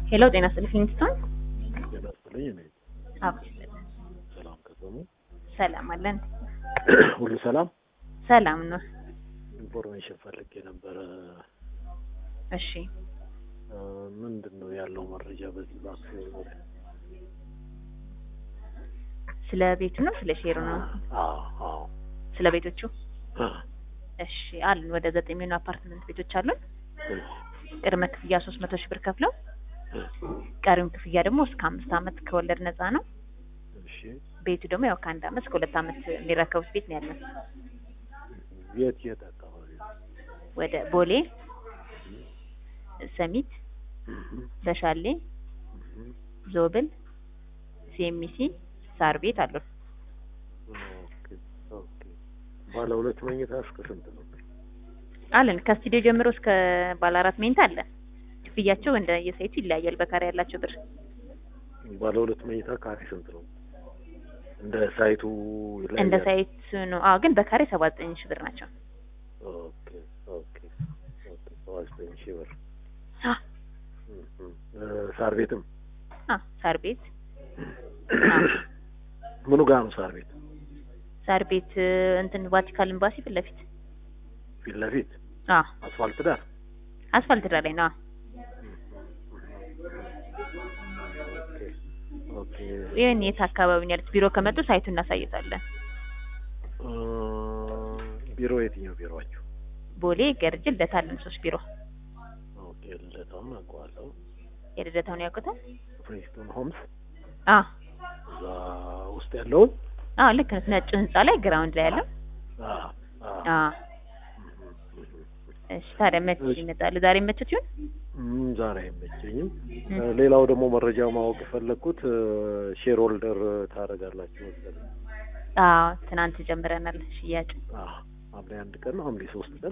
ሄሎ ጤና ይስጥልኝ ፊንስቶን። ጤና ይስጥልኝ። እኔ አዎ ሰላም ከሰሙ ሰላም አለን። ሁሉ ሰላም። ሰላም ነው። ኢንፎርሜሽን ፈልጌ ነበረ። እሺ እ ምንድን ነው ያለው መረጃ በዚህ በአክሲዮን ዙሪያ? ስለ ቤቱ ነው ስለ ሼሩ ነው? አዎ አዎ ስለ ቤቶቹ አ፣ እሺ አሉን። ወደ ዘጠኝ የሚሆኑ አፓርትመንት ቤቶች አሉን። እሺ፣ ቅድመ ክፍያ ሶስት መቶ ሺህ ብር ከፍለው እ፣ ቀሪውን ክፍያ ደግሞ እስከ አምስት ዓመት ከወለድ ነፃ ነው። እሺ። ቤቱ ደግሞ ያው ከአንድ ዓመት እስከ ሁለት ዓመት የሚረከቡት ቤት ነው ያለን። የት የት አካባቢ ነው? ወደ ቦሌ፣ ሰሚት፣ እህ፣ በሻሌ፣ እህ፣ ዞብል፣ ሲኤምሲ፣ ሳር ቤት አሉን። ኦኬ ኦኬ። ባለ ሁለት መኝታ እስከ ስንት ነው? አለን ከስቱዲዮ ጀምሮ እስከ ባለ አራት መኝታ አለን። ክፍያቸው እንደ የሳይቱ ይለያያል። በካሬ ያላቸው ብር ባለ ሁለት መኝታ ካሬ ስንት ነው? እንደ ሳይቱ ይለያያል? እንደ ሳይት ነው። አዎ ግን በካሬ ሰባ ዘጠኝ ሺህ ብር ናቸው። ኦኬ ኦኬ ኦኬ። ሰባ ዘጠኝ ሺህ ብር። አ እህ፣ እህ። እ፣ ሳር ቤትም አ ሳር ቤት ምኑ ጋር ነው ሳር ቤት? ሳር ቤት እንትን ቫቲካን ኤምባሲ ፊት ለፊት ፊት ለፊት አ አስፋልት ዳር አስፋልት ዳር ላይ ነው። ኦኬ ኦኬ። ይህን የት አካባቢ ነው ያሉት? ቢሮ ከመጡ ሳይቱን እናሳይታለን። እ፣ ቢሮ የትኛው ቢሮአችሁ? ቦሌ ገርጅ ልደታ አለን ሶስት ቢሮ። ኦኬ ልደታውን አውቀዋለሁ። የልደታውን ያውቁታል? ፍሪስቶን ሆምስ አ እዛ ውስጥ ያለውን አ ልክ ነው። ነጭ ህንጻ ላይ ግራውንድ ላይ ያለው አ አ አ እሺ ታዲያ መቼ ይመጣሉ? ዛሬ መቼት ይሁን? እም፣ ዛሬ አይመቸኝም። እም። እ፣ ሌላው ደግሞ መረጃ ማወቅ የፈለግኩት ሼር ሆልደር ታደርጋላችሁ መሰለኝ። አዎ ትናንት ጀምረናል ሽያጭ። አ ሐምሌ አንድ ቀን ነው ሐምሌ ሶስት ቀን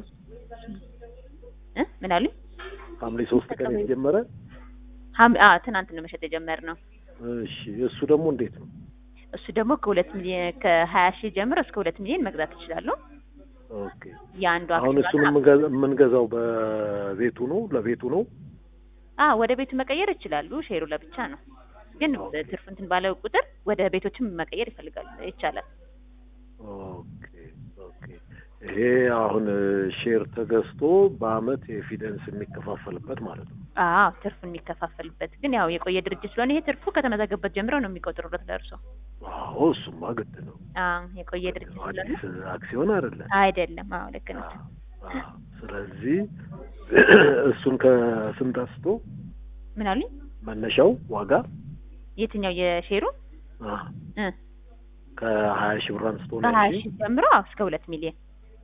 እ ምን አሉኝ? ሐምሌ ሶስት ቀን የተጀመረ ሀም አ ትናንት ነው መሸጥ የጀመርነው። እሺ እሱ ደግሞ እንዴት ነው? እሱ ደግሞ ከሁለት ሚሊዮን ከሀያ ሺህ ጀምሮ እስከ ሁለት ሚሊዮን መግዛት ይችላሉ። ኦኬ የአንዱ አሁን እሱን አክሲዮን የምንገዛ- የምንገዛው በቤቱ ነው ለቤቱ ነው አ ወደ ቤቱ መቀየር ይችላሉ። ሼሩ ለብቻ ነው፣ ግን ኦኬ። ትርፍ እንትን ባለው ቁጥር ወደ ቤቶችም መቀየር ይፈልጋል ይቻላል። ኦኬ ኦኬ ይሄ አሁን ሼር ተገዝቶ በአመት የፊደንስ የሚከፋፈልበት ማለት ነው አዎ ትርፍ የሚከፋፈልበት ግን ያው የቆየ ድርጅት ስለሆነ ይሄ ትርፉ ከተመዘገበት ጀምሮ ነው የሚቆጥሩለት ደርሶ። አዎ እሱማ ግድ ነው አዎ የቆየ ድርጅት ስለሆነ አዲስ አክሲዮን አይደለም አይደለም። አዎ ልክ ነው። አዎ፣ አዎ። ስለዚህ እሱን ከስንት አንስቶ ምን አሉኝ? መነሻው ዋጋ የትኛው የሼሩ አ፣ እ ከሀያ ሺህ ብር አንስቶ ነው ከሀያ እንጂ ሺህ ጀምሮ አዎ እስከ ሁለት ሚሊዮን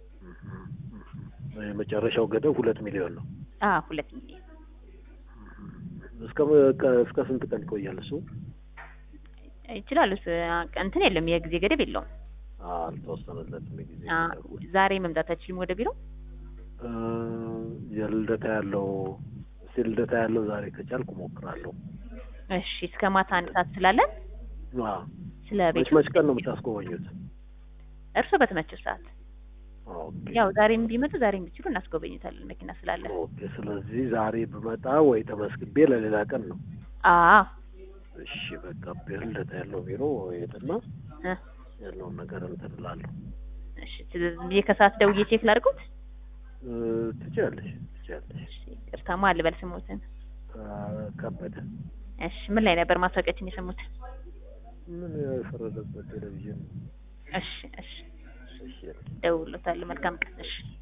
የመጨረሻው ገደብ ሁለት ሚሊዮን ነው አዎ ሁለት ሚሊዮን እስከ እስከ ስንት ቀን ይቆያል እሱ ይችላሉ። ስ- እንትን የለም የጊዜ ገደብ የለውም። አልተወሰነለትም ጊዜ አ ገደቡ። ዛሬ መምጣት አትችልም ወደ ቢሮ? እ፣ የልደታ ያለው እስኪ ልደታ ያለው ዛሬ ከቻልኩ እሞክራለሁ እሺ እስከ ማታ አንድ ሰዓት ስላለን አ፣ ስለ መች ቤቱ መች ቀን ነው የምታስጎበኙት እርስዎ በተመቸው ሰዓት ኦኬ ያው ዛሬም ቢመጡ ዛሬም ቢችሉ እናስጎበኙታለን መኪና ስላለ። ኦኬ ስለዚህ ዛሬ ብመጣ ወይ ተመስግቤ ለሌላ ቀን ነው አዎ እሺ በቃ ልደታ ያለው ቢሮ ሄድና እ ያለውን ነገር እንትን እላለሁ እሺ ስለዚህ ብዬ ከሰዓት ደውዬ ቼክ ላድርጉት። እ፣ ትችያለሽ ትችያለሽ እሺ ይቅርታማ አልበል ስሞትን። አ፣ ከበደ እሺ ምን ላይ ነበር ማስታወቂያችን የሰሙት? ምን የፈረደበት ቴሌቪዥን እሺ እሺ እሺ ደውሎታል። መልካም ቀን። እሺ